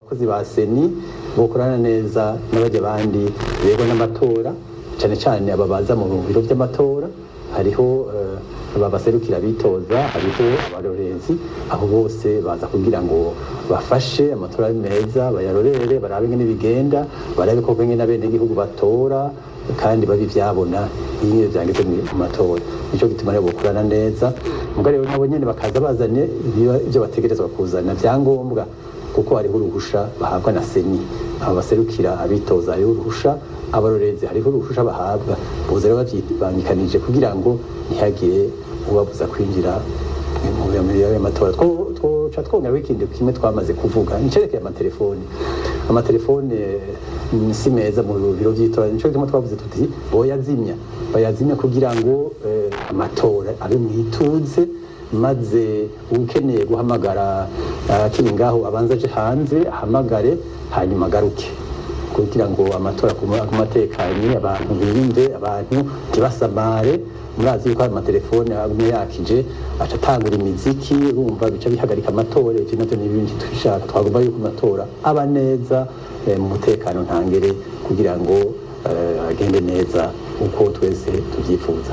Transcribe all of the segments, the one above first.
abakozi ba seni bokorana neza n'abajya abandi bego n'amatora cyane cyane aba baza mu biro by'amatora hariho aba baserukira bitoza hariho abarorezi aho bose baza kugira ngo bafashe amatora ari meza bayarorere barabe ingene bigenda barabe koko ingene abenegihugu batora kandi babi byabona iyo byangeze mu matora nicyo gituma rero gukorana neza mugabo rero nabo nyene bakaza bazanye ibyo bategerezwa kuzana byangombwa kuko hariho uruhusha bahabwa na seni abo baserukira abitoza hariho uruhusha abarorezi hariho uruhusha bahabwa boza rero babyibangikanije kugira ngo ntihagire ubabuza kwinjira mu y'amatora twoca twongeraho ikindi kimwe twamaze kuvuga nicerekeye amatelefoni amatelefone si meza mu biro by'itora nico gituma twavuze tuti boyazimya bayazimya kugira ngo amatora abe mu ituze maze ukeneye guhamagara akiri ngaho abanza aje hanze ahamagare hanyuma agaruke kugira ngo amatora kumatekanye abantu birinde abantu ntibasamare murazi yuko hari amatelefone amwe yakije aca atangura imiziki urumva bica bihagarika amatora ivyo navyo n'ibindi twishaka twagomba yuko amatora aba neza mu mutekano ntangere kugira ngo agende neza uko twese tuvyifuza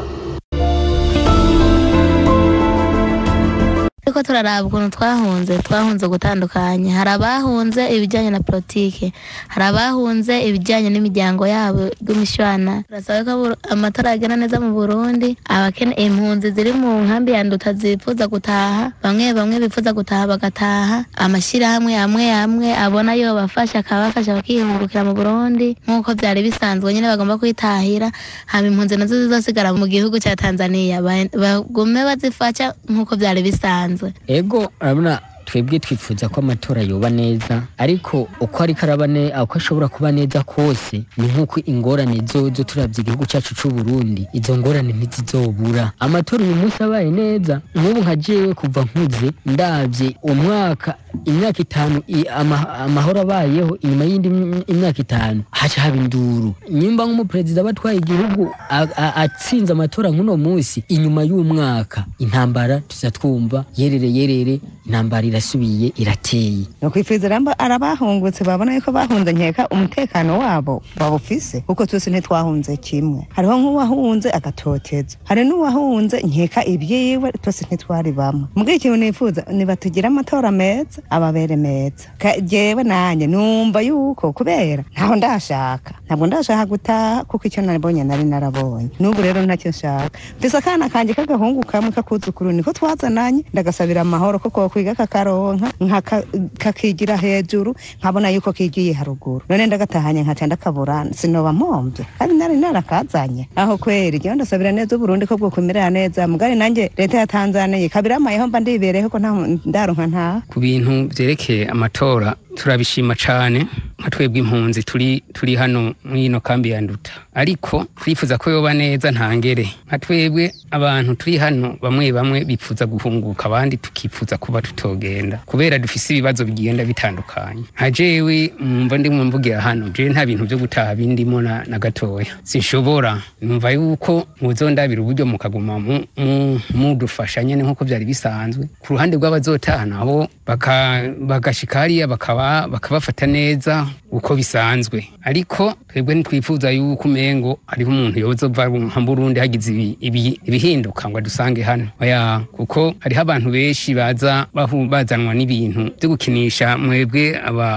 ariko turaraba ukuntu twahunze twahunze gutandukanye hari abahunze ibijyanye na politike hari abahunze ibijyanye n'imiryango yabo rw'imishwana turasaba ko amatora agenda neza mu burundi abakene impunzi ziri mu nkambi ya nduta zifuza gutaha bamwe bamwe bifuza gutaha bagataha amashyirahamwe amwe amwe abona yo bafasha akabafasha bakihungurukira mu burundi nk'uko byari bisanzwe nyine bagomba kwitahira hama impunzi nazo zizosigara mu gihugu cya tanzania bagume bazifasha nk'uko byari bisanzwe ego urabona twebwe twifuza ko amatora yoba neza ariko uko ariko araba uko ashobora kuba neza kose ni nk'uko ingorane zozo turabye igihugu cyacu cy'u Burundi izo ngorane ntizizobura amatora uyu munsi abaye neza nk'ubu nka jewe kuva nkuze ndabye umwaka imyaka itanu amahoro abayeho inyuma y'indi imyaka itanu haca haba induru nyimba nk'umuperezida aba atwaye igihugu atsinze amatora nk'uno munsi inyuma y'umwaka intambara tuza twumva yerere yerere intambara irasubiye irateye no kwifuriza ramba arabahungutse babona yuko bahunze nkeka umutekano wabo babufise kuko twese ntitwahunze kimwe hariho nk'uwahunze agatoteza hari n'uwahunze nkeka ibyiwe twese ntitwari bamwe mbwira ikintu nifuza nibatugire amatora meza ababere meza jewe nanjye numva yuko kubera ntaho ndashaka ntabwo ndashaka gutaha kuko icyo nabonye nari narabonye n'ubu rero ntacyo nshaka mfise akana kanjye k'agahungu kamwe kakuzukuru niko twazananye ndagasabira amahoro kuko kwiga kakaronka kakigira hejuru nkabona yuko kigiye haruguru none ndagatahanye nkaca ndakabura sinoba mpombye kandi nari narakazanye aho kweri jewe ndasabira neza uburundi ko bwokumerera neza mugari nanjye leta ya tanzaniya kabiramayeho mba ndibereho ko ndaronka ntaha ku bintu vyerekeye amatora turabishima cane nka twebwe impunzi turi turi hano mwino kambi ya nduta ariko twifuza ko yoba neza ntangere nka twebwe abantu turi hano bamwe bamwe bipfuza guhunguka abandi tukifuza kuba tutogenda kubera dufise ibibazo bigenda bitandukanye nka jewe mwumva ndimwe mvugira hano jewe nta bintu vyo gutaha bindimo na, na gatoya sinshobora numva yuko muzondabira uburyo mukaguma mudufasha nyene nk'uko vyari bisanzwe ku ruhande rw'abazotaha nabo bagashika hariya bakaba bakabafata neza uko bisanzwe ariko twebwe ntitwifuza yuko umengo hariho umuntu yozova nka Burundi hagize ibihinduka ngo adusange hano oya kuko hariho abantu benshi baza bazanwa n'ibintu byo gukinisha mwebwe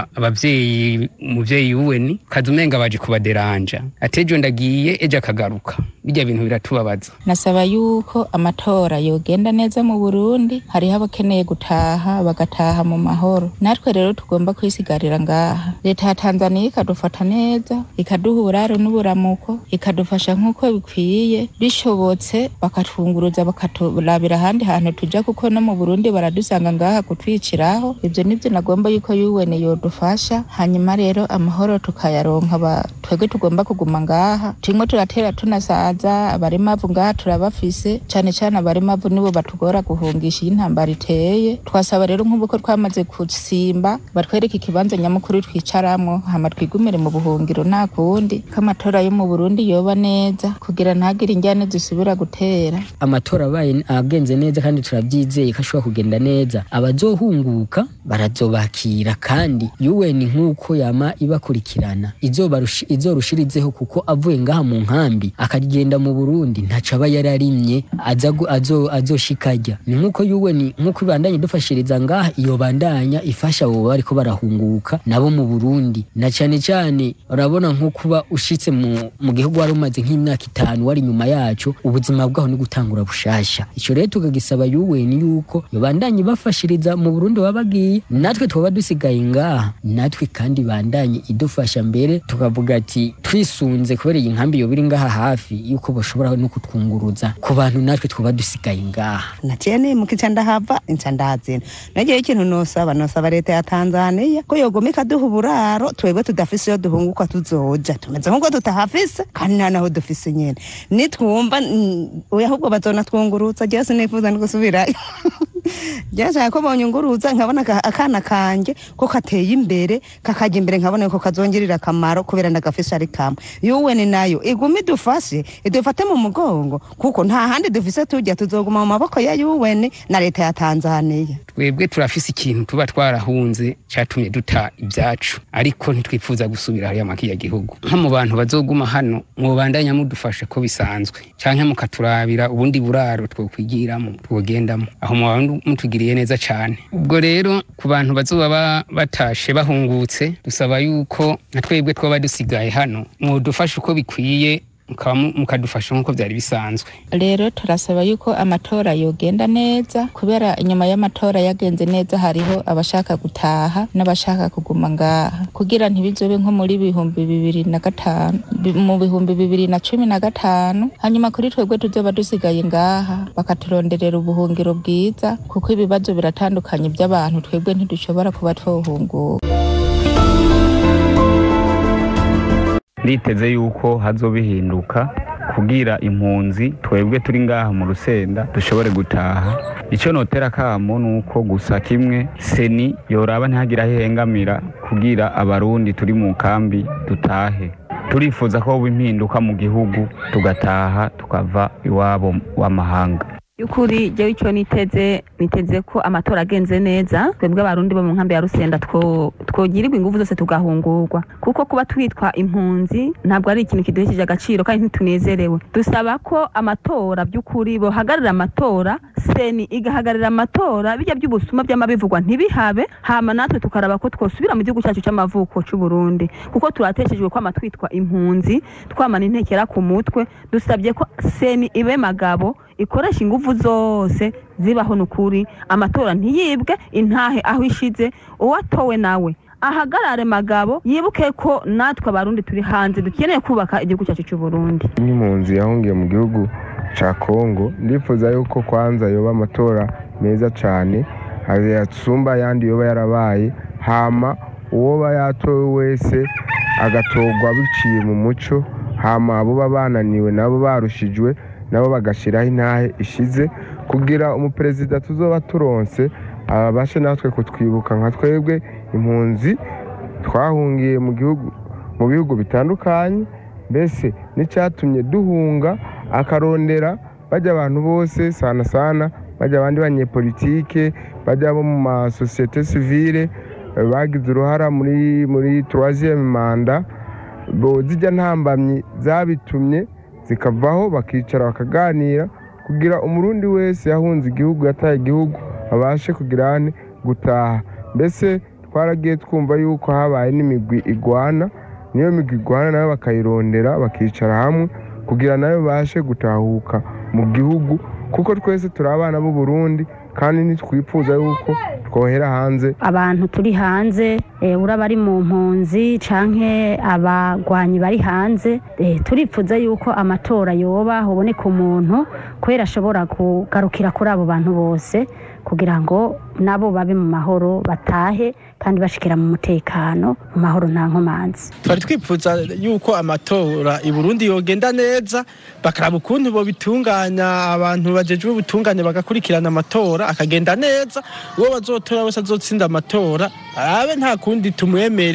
abavyeyi umuvyeyi uweni kaza umenga baje kubaderanja atejo ndagiye ejo akagaruka bijya bintu biratubabaza nasaba yuko amatora yogenda neza mu Burundi hariho abakeneye gutaha bagataha mu mahoro natwe rero tugomba kwisigarira ngaha leta ya Tanzania ikadufata neza ikaduha uburaro n'uburamuko ikadufasha nk'uko bikwiye bishobotse bakatwunguruza bakaturabira ahandi hantu tuja kuko no mu Burundi baradusanga ngaha kutwiciraho ivyo nivyo nagomba yuko yuwene yodufasha hanyuma rero amahoro tukayaronka twebwe tugomba kuguma ngaha turimo turatera tunasaza abarimavu ngaha turabafise cane cane abarimavu nibo batugora guhungisha iyo intambara iteye twasaba rero nk'ubu ko twamaze gusimba batwereke ikibanza nyamukuru twicaramwo tubivemwo hama twigumire mu buhungiro nta kundi ko amatora yo mu burundi yoba neza kugira ntagire injyane zisubira gutera amatora abaye agenze neza kandi turabyizeye ko ashobora kugenda neza abazohunguka barazobakira kandi yuweni nk'uko yama ibakurikirana izobarushi- izorushirizeho kuko avuye ngaha mu nkambi akagenda mu burundi ntaco aba yararimye aza gu- azo- azoshikarya ni nk'uko yuweni nk'uko ibandanye idufashiriza ngaha iyo bandanya ifasha abo bariko barahunguka nabo mu burundi na cane cane urabona nko kuba ushitse mu, mu gihugu wari umaze nk'imyaka itanu wari inyuma yacu ubuzima bwaho ni gutangura bushasha ico rero tukagisaba yuweni yuko yobandanye ibafashiriza mu burundi baba bagiye natwe twaba dusigaye ngaha natwe kandi bandanye idufasha mbere tukavuga ati twisunze kubera iyi nkambi yoba iri ngaha hafi yuko bashobora no kutwunguruza ku bantu natwe twaba dusigaye ngaha naciye nimuka inca ndahava inca ndazina nagiye ikintu nosaba nosaba leta ya tanzaniya ko yogoma ikaduha uburaro twebwe tudafise iyo duhunguka tuzoja tumeze nk'uko tutahafise kandi nta naho dufise nyene nitwumva mm, oya ahubwo bazona twungurutsa jewe sinifuza no gusubirayo byashaka ko bonyunguruza nkabona aka- akana kanje ko kateye imbere kakajya imbere nkabona ko kazongerera akamaro kubera ndagafisha ari kamwe yuweni nayo iguma idufashe idufate mu mugongo kuko nta handi dufise tujya tuzoguma mu maboko ya yuweni na leta ya tanzaniya twebwe turafise ikintu tuba twarahunze catumye duta ibyacu ariko ntitwifuza gusubira hariya makiya gihugu nko mu bantu bazoguma hano mwobandanya mudufashe ko bisanzwe canke mukaturabira ubundi buraro twokwigiramo twogendamo aho mwaba mutugiriye neza cane ubwo rero ku bantu bazoba ba- batashe bahungutse dusaba yuko na twebwe twaba dusigaye hano mwodufashe uko bikwiye mukaba mu- mukadufasha nk'uko byari bisanzwe rero turasaba yuko amatora yogenda neza kubera inyuma y'amatora yagenze neza hariho abashaka gutaha n'abashaka kuguma ngaha kugira ntibizobe nko muri bihumbi bibiri na gatanu bi- mu bihumbi bibiri na cumi na gatanu hanyuma kuri twebwe tuzoba dusigaye ngaha bakaturonderera ubuhungiro bwiza kuko ibibazo biratandukanye by'abantu twebwe ntidushobora kuba twohunguka nditeze yuko hazobihinduka kugira impunzi twebwe turi ngaha mu rusenda dushobore gutaha icyo notera kamo ni uko gusa kimwe seni yoraba ntihagire aho ihengamira kugira abarundi turi mu kambi dutahe turifuza ko hoba impinduka mu gihugu tugataha tukava iwabo w'amahanga y'ukuri jewe icyo niteze niteze ko amatora agenze neza twebwe abarundi bo mu nkambi ya rusenda two- twogirirwa ingufu zose tugahungurwa kuko kuba twitwa impunzi ntabwo ari ikintu kiduhesheje agaciro kandi ntitunezerewe dusaba ko amatora by'ukuri bohagararira amatora seni igahagararira amatora bijya by'ubusuma by'amabivugwa ntibihabe hama natwe tukaraba ko twosubira mu gihugu cyacu cy'amavuko cy'u Burundi kuko turateshejwe kwama twitwa impunzi twamana intekera ku mutwe dusabye ko seni ibe magabo ikoresha ingufu zose zibaho nukuri amatora ntiyibwe intahe aho ishize uwatowe nawe ahagarare magabo yibuke ko natwe abarundi turi hanze dukeneye kubaka igihugu cyacu cy'u Burundi nk'impunzi yahungiye mu gihugu cya kongo ndifuza yuko kwanza yoba amatora meza cyane yasumba ayandi yoba yarabaye hama uwoba yatowe wese agatorwa biciye mu muco hama abo baba bananiwe nabo barushijwe nabo bagashyiraho intahe ishize kugira umuperezida tuzoba turonse abashe natwe kutwibuka nka twebwe impunzi twahungiye mu gihugu mu bihugu bitandukanye mbese n'icyatumye duhunga akarondera bajya abantu bose sana sana bajya abandi banyepolitike bajya bo mu masosiyete sivile eh, bagize uruhara muri muri troisième manda bo zijya ntambamyi zabitumye zikavaho bakicara bakaganira kugira umurundi wese yahunze igihugu yataye igihugu babashe kugira ane gutaha mbese twaragiye twumva yuko habaye n'imigwi igwana niyo migwi igwana nayo bakayirondera bakicara hamwe kugira nayo babashe gutahuka mu gihugu kuko twese turi abana b'u Burundi kandi ntitwifuza yuko twohera hanze abantu turi hanze eh, uraba ari mu mpunzi canke abagwanyi bari hanze eh, turipfuza yuko amatora yoba hoboneka umuntu kubera ashobora kugarukira kuri abo bantu bose kugira ngo nabo babe mu mahoro batahe kandi bashikira mu mutekano mu mahoro nta nkomanzi twari twifuza yuko amatora i Burundi yogenda neza bakaraba ukuntu bobitunganya abantu bajejwe ubutungane bagakurikirana amatora akagenda neza uwo bazotora wese azotsinda amatora arabe nta kundi tumwemere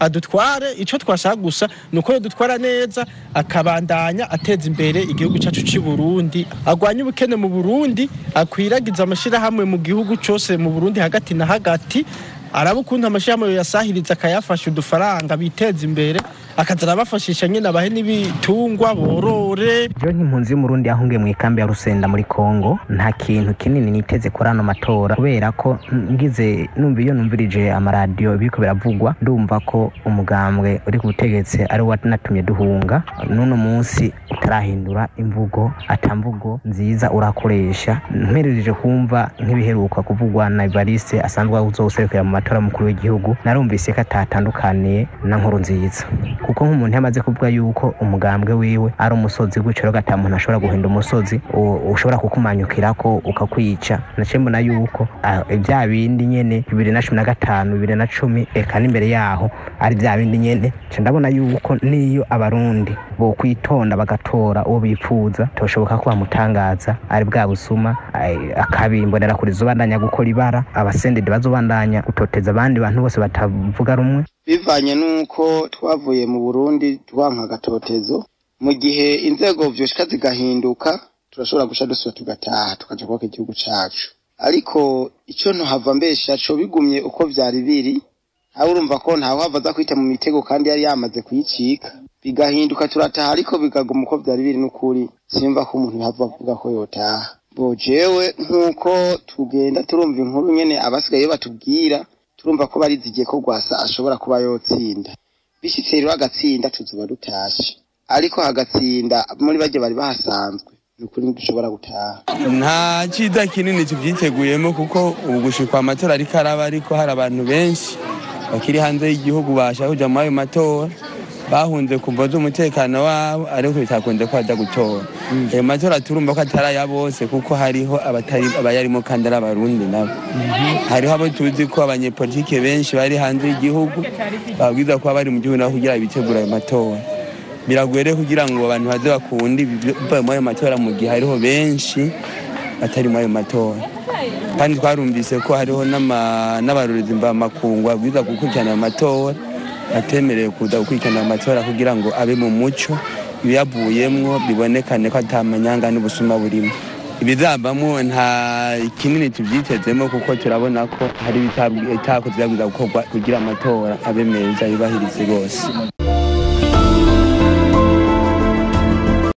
adutware icyo twashaka gusa ni uko dutwara neza akabandanya ateza imbere igihugu cyacu cy'i Burundi agwanye ubukene mu Burundi akwiragiza amashyirahamwe mu gihugu cyose mu Burundi hagati na hagati araba ukuntu amashyirahamwe yasahiriza akayafasha udufaranga biteza imbere akaza arabafashisha nyine abahe n'ibitungwa borore jewe nk'impunzi y'umurundi yahungiye mu ikambi ya rusenda muri kongo nta kintu kinini niteze kuri ano matora kubera ko ngize numva iyo numvirije amaradiyo biriko biravugwa ndumva ko umugambwe uri ku butegetsi ari wo natumye duhunga n'uno munsi utarahindura imvugo ata mvugo nziza urakoresha mperereje kumva nk'ibiheruka kuvugwa na evariste asanzwe uzoserukira mu matora y'umukuru w'igihugu narumvise ko atatandukaniye na nkuru nziza kuko nk'umuntu yamaze kuvuga yuko umugambwe wiwe ari umusozi gutyo rero ata muntu ashobora guhinda umusozi u- ushobora kukumanyukirako ukakwica naciye mbona yuko ah, bya bindi nyene bibiri na cumi na gatanu bibiri na cumi eka n'imbere yaho ari bya bindi nyene nca ndabona yuko niyo abarundi bokwitonda bagatora uwo bipfuza toshoboka ko bamutangaza ari bwa busuma ay- akabimbonera kuri zobandanya gukora ibara abasendede bazobandanya gutoteza abandi bantu bose batavuga rumwe bivanye n'uko twavuye mu burundi twanka agatotezo mu gihe inzego vyoshika zigahinduka turashobora guca dusubira tugataha tukaja kubaka igihugu cacu ariko ico ntohava mbesha co bigumye uko vyari biri aho urumva ko ntawe hava aza kwita mu mitego kandi yari yamaze kuyicika bigahinduka turataha ariko bikaguma uko vyari biri n'ukuri simva ko umuntu yava avuga ko yotaha bo jewe nk'uko tugenda turumva inkuru nyene abasigaye batubwira turumva ko barizigiye ko rwasa ashobora kuba yotsinda bishitse rero agatsinda tuzoba dutashe ariko hagatsinda muri barya bari bahasanzwe ni ukuri ntidushobora gutaha nta cyiza kinini tubyiteguyemo kuko ubu gushikwa amatora ariko araba ariko hari abantu benshi bakiri hanze y'igihugu bashaka kuja muri ayo matora bahunze kumva z'umutekano wabo ariko bitakunze ko bajya gutora ayo matora turumva ko atari aya bose kuko hariho abatari abayarimo kandi ari abarundi nabo hariho abo tuzi ko abanyepolitike benshi bari hanze y'igihugu babwiza kuba bari mu gihugu nabo kugira bitegura ayo matora biragoye rero kugira ngo abantu baze bakunde bivaye muri ayo matora mu gihe hariho benshi batari muri ayo matora kandi twarumvise ko hariho n'ama- n'abarorezi mvamakungu babwiza gukurikirana ayo matora batemerewe kuza gukurikirana ayo matora kugira ngo abe mu muco ibiyavuyemwo bibonekane ko ata manyanga n'ubusuma burimo ibizavamo nta kinini tubyitezemo kuko turabona ko hari ibitakozwe byabwiza gukorwa kugira amatora abe meza yubahirize rwose